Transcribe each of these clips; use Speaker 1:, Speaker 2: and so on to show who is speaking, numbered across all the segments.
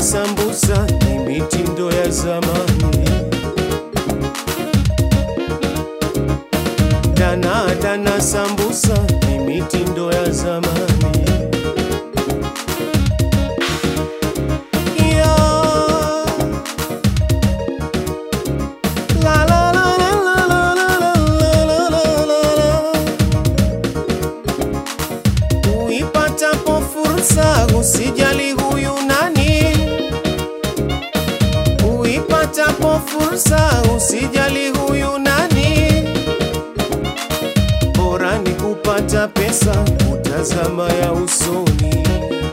Speaker 1: sambusa ni mitindo ya zamani. Dana dana sambusa ni mitindo ya zamani. Ya. La la la la la la la la la la la. Uipatapo fursa usijali huyu nani, uipatapo fursa usijali huyu nani, bora ni kupata pesa, kutazama ya usoni,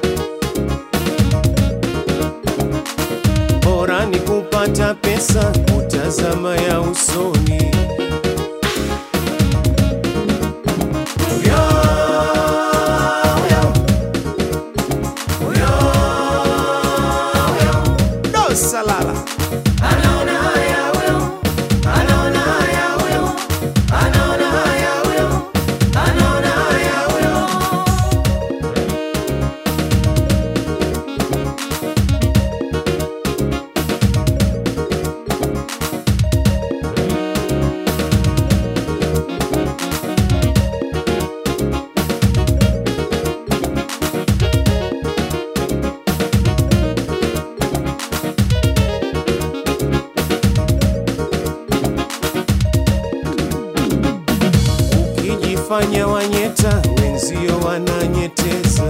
Speaker 1: bora ni kupata pesa, kutazama ya usoni. Uyo, uyo. Do salala. Anaona haya huyo, anaona haya huyo, anaona haya huyo, anaona haya huyo. Ukijifanya wanyeta, wenzio wananyeteza.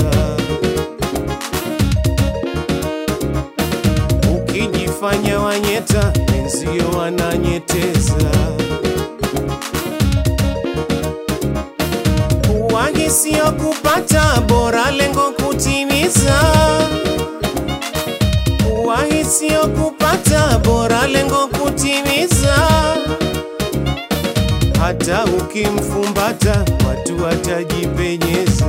Speaker 1: Ukijifanya wanyeta, wenzio wananyeteza. Kuwahi sio kupata, bora lengo kutimiza. Kuwahi sio kupata, bora lengo kutimiza hata ukimfumbata watu watajipenyeza,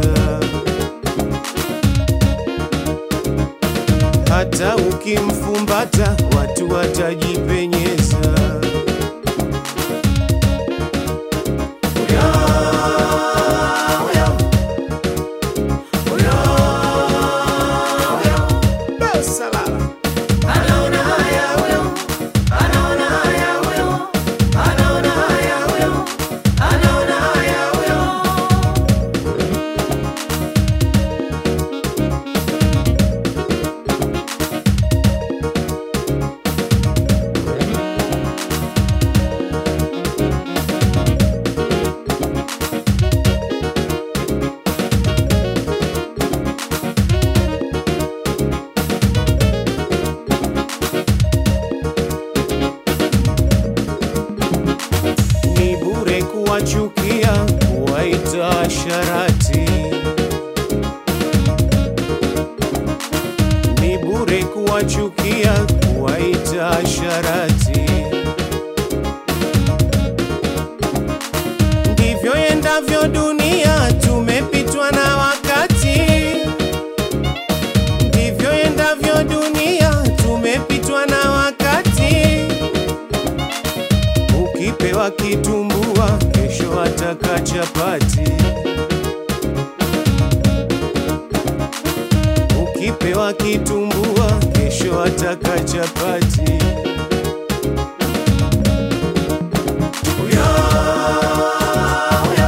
Speaker 1: hata ukimfumbata watu watajipenyeza. Uyo, uyo, uyo, uyo. Be salala. Anaona haya huyo, anaona haya huyo, anaona haya huyo, anaona haya huyo. ni bure kuwachukia, kuwaita sharati. Ni bure kuwachukia, kuwaita sharati. Ndivyo endavyo dunia, tumepitwa na wakati. Ndivyo endavyo dunia, tumepitwa na wakati. Ukipewa kitumbua, kesho ataka chapati. Ukipewa kitumbua, kesho ataka chapati. Uyo, uyo,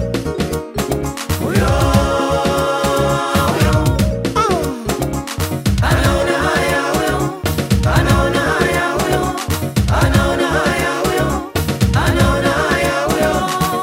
Speaker 1: uyo, uyo. Ah. Anaona haya huyo, anaona haya huyo, anaona haya huyo, anaona haya huyo.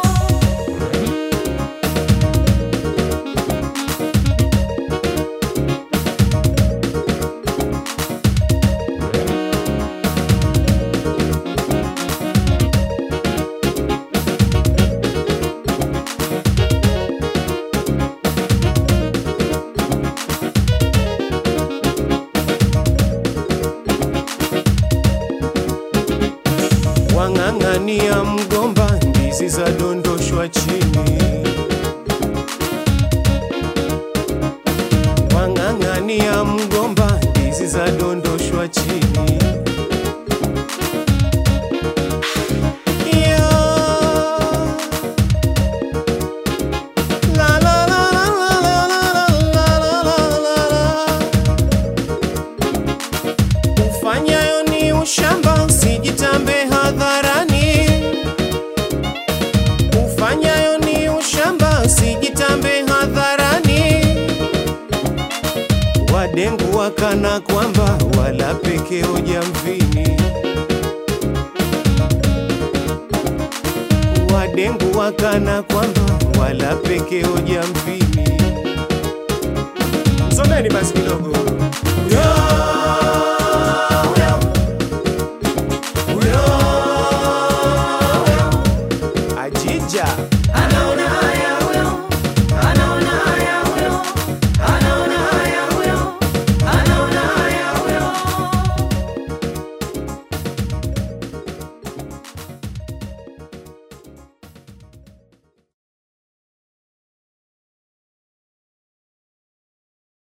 Speaker 1: Wang'ang'ania mgomba, ndizi za dondoshwa chini. Wang'ang'ania mgomba, ndizi za dondoshwa chini. Yeah. La la la la la la la la la la la. wadengu wakana kwamba wala pekeo jamvini, wadengu wakana kwamba wala pekeo jamvini. Msomeni basi kidogo.